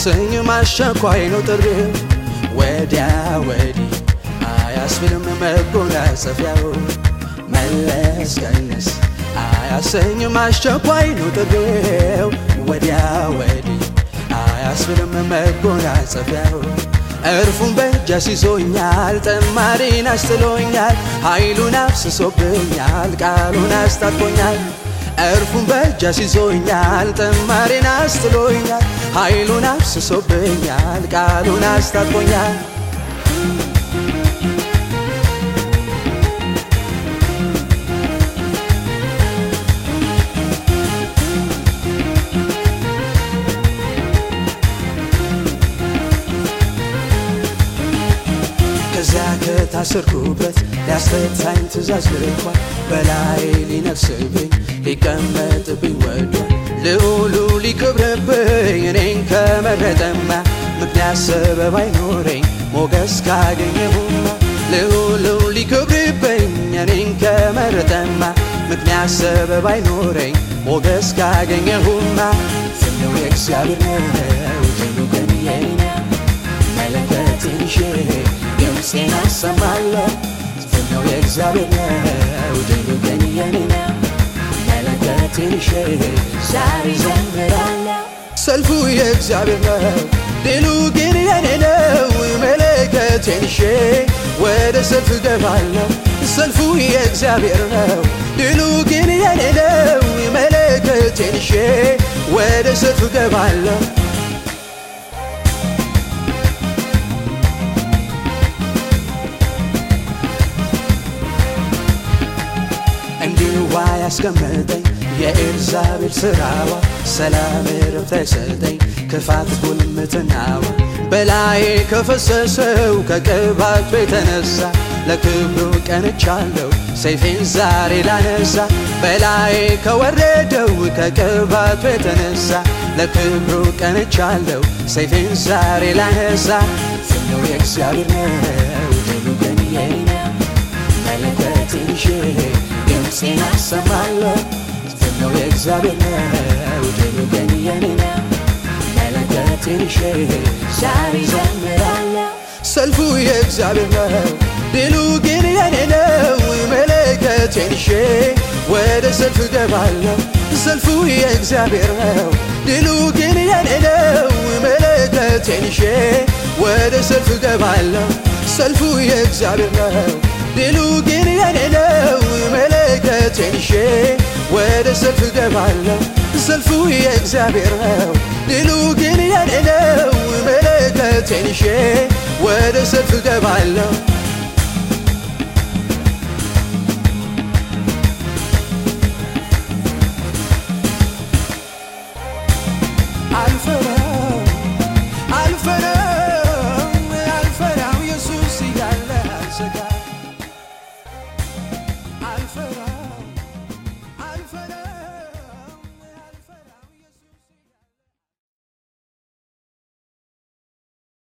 አያሰኝም አስቸኳይ ነው ጥሪው ወዲያ ወዲህ አያስብልም መጎናጸፊያው መለስ ቀነስ አያሰኝም አስቸኳይ ነው ጥሪው ወዲያ ወዲህ አያስብልም መጎናጸፊያው እርፉን በእጅ አስይዞኛል ጠማሪን አስጥሎኛል ኃይሉን አፍስሶብኛል ቃሉን አስታጥቆኛል እርፉን በእጅ አስይዞኛል ጠማሪን አስጥሎኛል ኃይሉን አፍስሶብኛል ቃሉን አስታጥቆኛል ከዚያ ከታሰርኩበት ሊያስፈታኝ ትእዛዝ ልኳል በላይ ሊነግስብኝ ሊቀመጥብኝ ወዷል ልዑሉ ሊክብርብኝ እኔን ከመረጠማ ምክንያት ሰበብ አይኖረኝ ሞገስ ካገኘሁማ ልዑሉ ሊክብርብኝ እኔን ከመረጠማ ምክንያት ሰበብ አይኖረኝ ሞገስ ካገኘሁማ ፍነው የእግዚአብሔር ነው ድሉ ግን የኔ ነው መለከቴን ይዤ ድምፄን አሰማለሁ ፍነው የእግዚአብሔር ነው ድሉ ግን የኔ ነው መለከቴን ይዤ ዛሬ ዘምራለሁ ሰልፉ የእግዚአብሔር ነው ድሉ ግን የኔ ነው መለከቴን ይዤ ወደ ሰልፍ ገባለሁ ሰልፉ የእግዚአብሔር ነው ድሉ ግን የኔ ነው መለከቴን ይዤ ወደ ሰልፍ ገባለሁ እንዲዋ ያስቀመጠኝ የኤልዛቤል ስራዋ ሰላም ረፍት አይሰጠኝ ክፋት ጉልምትናዋ በላዬ ከፈሰሰው ከቅባቱ የተነሳ ለክብሩ ቀንቻለሁ ሰይፌን ዛሬ ላነሳ በላዬ ከወረደው ከቅባቱ የተነሳ ለክብሩ ቀንቻለሁ ሰይፌን ዛሬ ላነሳ ፍነው የእግዚአብሔር ነው ድሉ ግን የኔ ነው መለከቴን ይዤ ድምፄን አሰማለሁ ፍነው የእግዚአብሔር ነው ድሉ ግን የኔ ነው መለከቴን ይዤ ዛሬ ዘምራለሁ ሰልፉ የእግዚአብሔር ነው ድሉ ግን የኔ ነው መለከቴን ይዤ ወደ ሰልፍ ገባለሁ ሰልፉ የእግዚአብሔር ነው ድሉ ግን የኔ ነው መለከቴን ይዤ ወደ ሰልፍ ገባለሁ ሰልፉ የእግዚአብሔር ነው ድሉ ግን የኔ ነው መለከቴን ይዤ ወደ ሰልፍ ገባለሁ ሰልፉ የእግዚአብሔር ነው ድሉ ግን የኔ ነው መለከቴን ይዤ ወደ ሰልፍ ገባለሁ